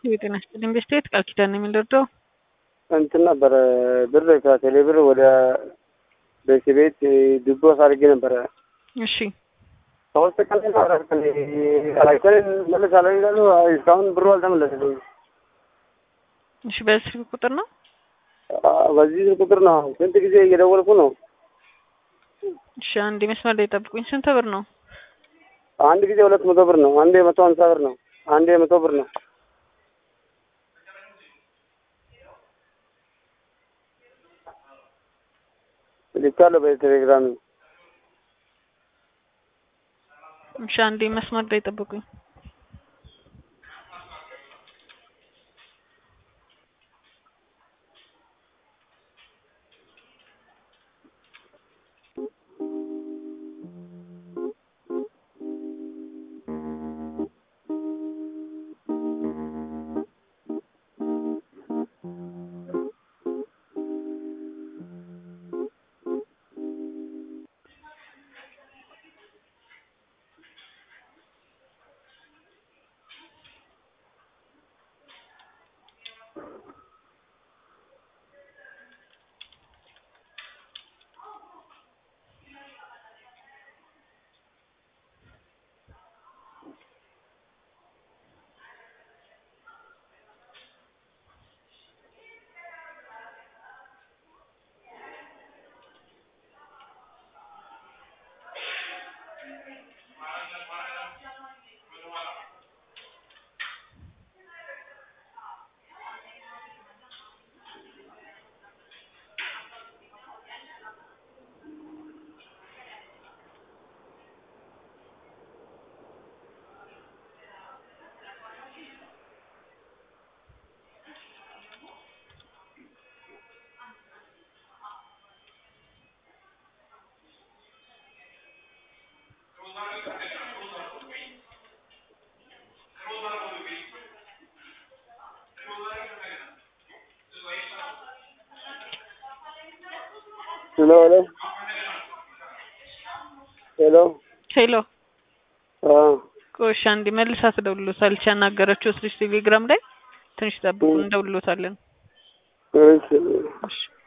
የጤና ይስጥልኝ ቤስቴት ቃል ኪዳን ነው የሚልርደው እንትን ነበረ ብር ከቴሌ ብር ወደ ቤት ቤት ድጎስ አድርጌ ነበረ። እሺ ሶስት ቀን አራት ቀን አላከልን መልሳለሁ ይላሉ። እስካሁን ብሩ አልተመለሰልኝም። እሺ በዚህ ስልክ ቁጥር ነው በዚህ ስልክ ቁጥር ነው ስንት ጊዜ እየደወልኩ ነው። እሺ አንድ መስመር ላይ ጠብቁኝ ስንት ብር ነው አንድ ጊዜ ሁለት መቶ ብር ነው። አንዴ መቶ ሀምሳ ብር ነው። አንዴ መቶ ብር ነው። ልካለሁ በቴሌግራም እሺ አንዴ መስመር ላይ ጠብቁኝ ሄሎ ሄሎ ሄሎ ሄሎ አዎ ቆሻ አንዴ መልሳ ትደውልሎታለች ያናገረችው ስልሽ ቴሌግራም ላይ ትንሽ ጠብቁ እንደውልሎታለን እሺ እሺ